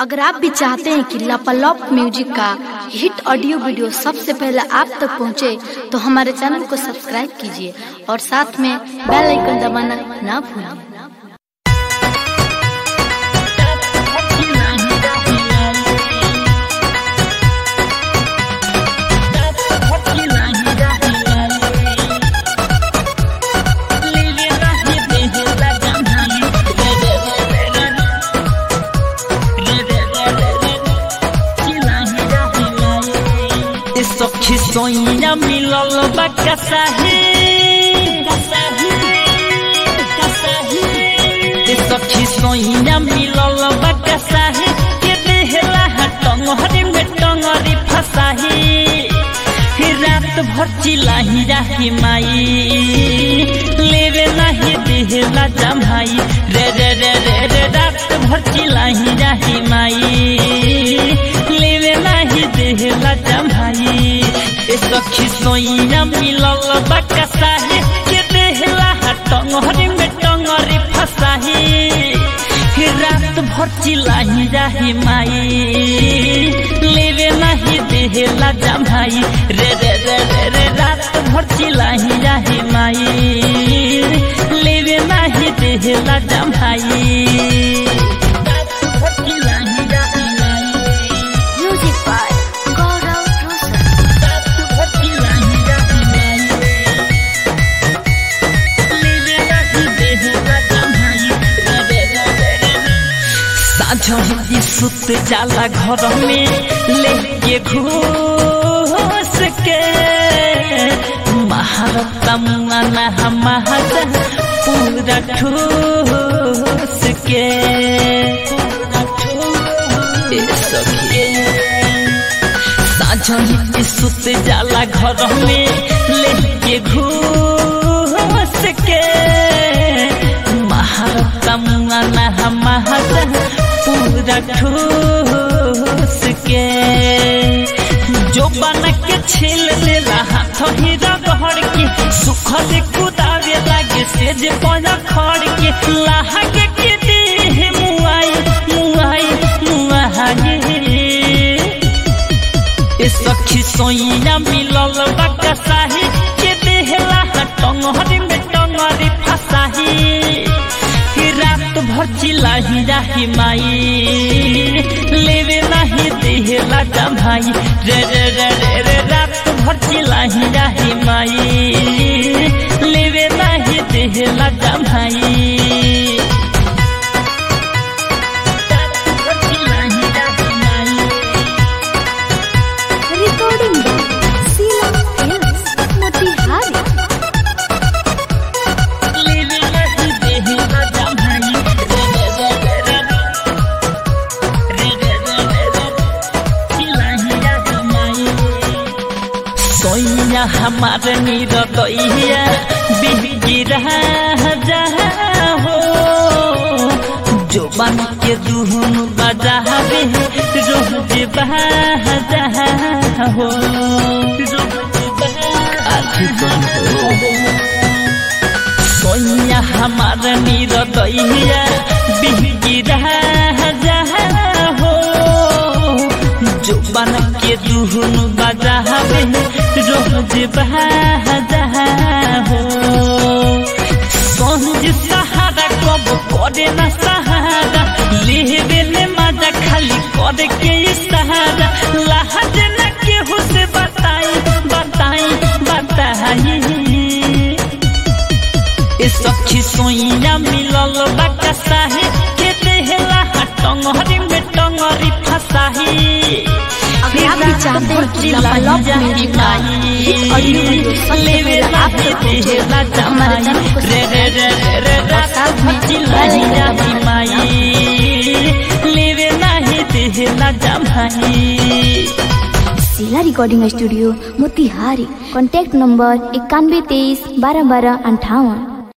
अगर आप भी चाहते हैं कि लापालॉप म्यूजिक का हिट ऑडियो वीडियो सबसे पहले आप तक पहुंचे, तो हमारे चैनल को सब्सक्राइब कीजिए और साथ में बेल आइकन दबाना ना भूलें सखी सोइया मिलल बा कसाही ए सखी सोइया मिलल बा कसाही के देहला टंगरी में टंगरी फसाही हे रात भर चिलाही राही माई लेवे नाही देहला जमाई रे रे रे रे रे रात भर चिलाही राही माई लेवे नाही देहला जमाई ए सखी सोइया मिलल बकसाही के देहला टंगरी में टंगरी फसाही हे रात भर चिलाही राही माई लेवे नाही देहला जमाई रे रे रे रे रे रात भर चिलाही राही माई लेवे नाही देहला जमाई म्यूजिक बाय गौरव रोशन साझी सुत जाला घर में लेके घूस के महारता मुआना हमार पूरा ठूस के ए सखी साझी सुत जाला घर में लेके घूस के महारता मुआना हमार पूरा ठूस के जो बन के छील ले हाथ ही रगड़ के सुखल कुदावे लागे से जे पौधा खड़ के लागे के देह मुआई मुआई मुआई ए सखी सोइया मिलल बकसाही के देहला टंगरी में टंगरी फसाही कि रात भर चिलाही राही माई लेवे नाही देहला जमाई रे रे रे रे रे रात भर चिलाही राही माई लेवे नाही देहला जमाई रात भर चिलाही राही माई रिकॉर्डिंग सीला फिल्म्स मोतिहारी सोइया हमार नीर दैया बिगिरा जा हो जो बन के दुहन बजावे रोज बजा हो आखी कौन हो सोइया हमार नीर दैया बिगिरा जा हो जो बन के दुहन बजावे रोज बजा हो सोहज सहारा कब करे न सहारा लेवे ने मजा खाली करे के सहारा लहज न केहू से बताई बताई बताई ए सखी सोइया मिलल बकसाही के देहला टंगरी में टंगरी फसाही अगर आप भी चाहते हैं कि लापालॉप म्यूजिक का हिट ऑडियो वीडियो सबसे पहले आप तक पहुंचे, तो हमारे चैनल को रे रे रे रे रे और साथ में चिल्लाई बेल आइकन राही दबाना माई लेवे नाही देहला जमाई जिला recording studio Motihari contact number इक्यानवे तेईस बारह बारह अंठावन